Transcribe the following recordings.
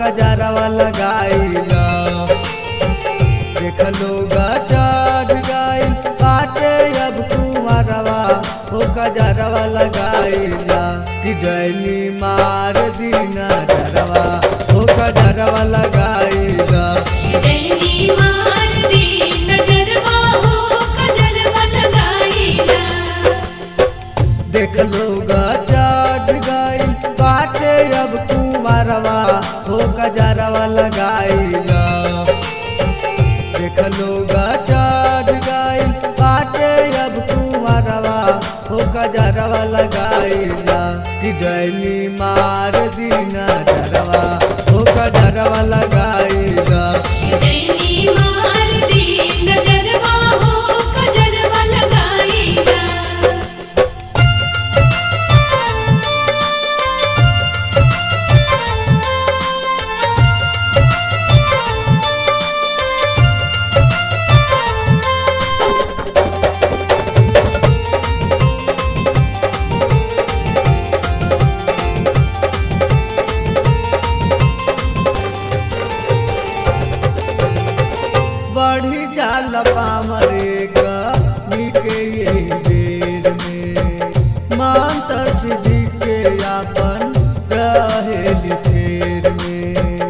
कजरवा लगाइला देख लोग चढ़ गइल बाटे अब कुमारवा हो कजरवा लगाइला कि गैनी मार दीना जरवा हो कजरवा लगाइला दैनी मार दी नजरवा हो कजरवा लगाईला देख लोग चढ़ गइल बाटे अब कुमारवा हो कजरवा लगाइला देख लोग चढ़ गइल बाटे अब कुमारवा हो कजरवा लगाइला कि गैली मार दीना जरवा हो कजरवा लगाइला दैनी मार दी नजरवा हो कजरवा लगाईला बढ़ी जाल पामरे का निके यही देर में मांतर सिद्धि के आपन रहेली फेर में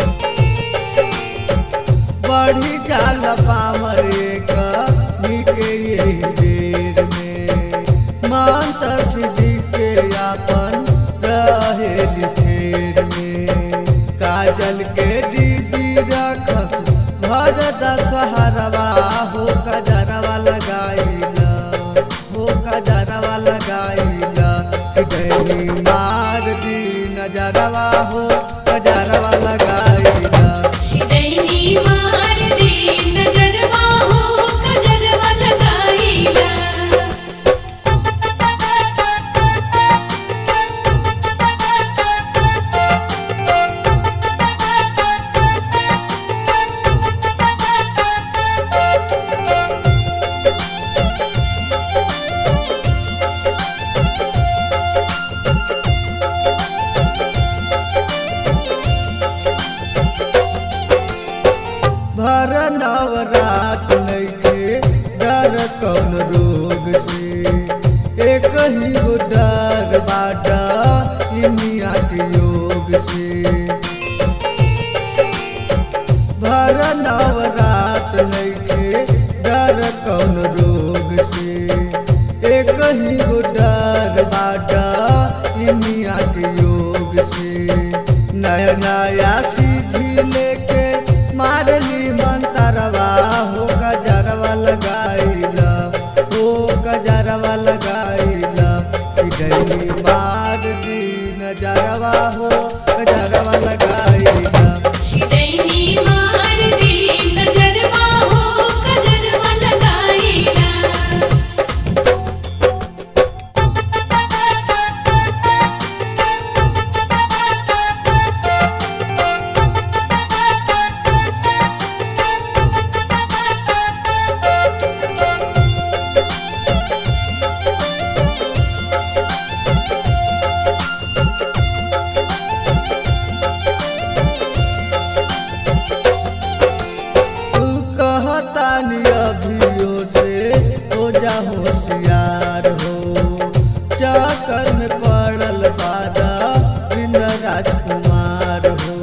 बढ़ी जाल पामरे का निके यही देर में मांतर सिद्धि के आपन रहेली फेर में काजल के दीदी रखस भर दशहरवा हो कजरवा लगाइला हो कजरवा लगाइला डैनी मार दी नजरवा हो कजरवा लगाइला दैनी मार दी नजरवा हो कजरवा लगाईला भर नवरात नइखे डर कौन रोग से एक ही गो डर बाटा इनिया के योग से भर नवरात नइखे डर कौन रोग से एक ही गो डर बाटा इनिया के योग से नया नया सीधी लेके मारली मंतरवा हो कजरवा लगाइला हो कजरवा लगाइला डैनी मार दी नजरवा हो कजरवा लगाइला दैनी मार दी नजरवा हो कजरवा लगाईला तू कहतानी अभियो से हो जा होशियार हो चक्कर में पड़ल बादा बिन राजकुमार हो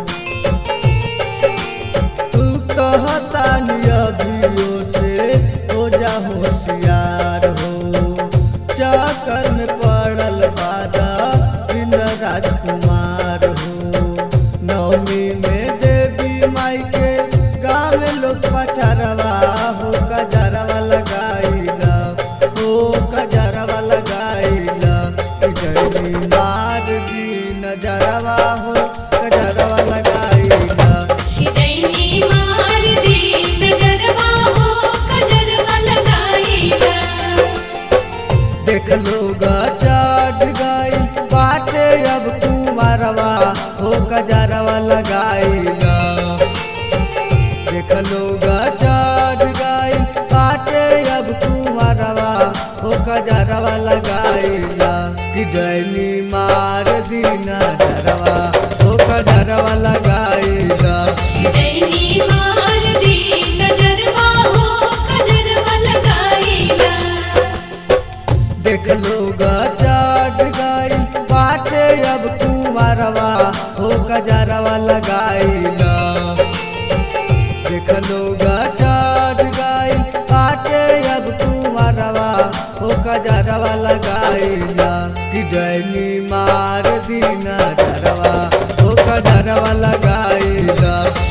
तू कहतानी अभियो से हो जा होशियार हो चक्कर में पड़ल बादा बिन राजकुमार हो नवमी में देवी माई के गाँव में लोग पचारवा हो कजरवा लगाइला हो कजरवा लगाइला डैनी मार दी नजरवा हो कजरवा लगाइला दैनी मार दी नजरवा हो कजरवा लगाईला देख लोग चढ़ गई बाटे अब कुमारवा हो कजरवा लगाइला देख लोग चढ़ गई बाटे अब कुमारवा हो कजरवा लगाइला कि डैनी मार दीना जरवा हो कजरवा लगाइला दैनी मार दी नजरवा हो कजरवा लगाईला देख लोग चढ़ गई बाटे अब कुमारवा हो कजरवा लगाइला देख लोग चढ़ गई बाटे अब कुमारवा हो कजरवा लगाइला कि डैनी मार दी नजरवा हो कजरवा लगाइला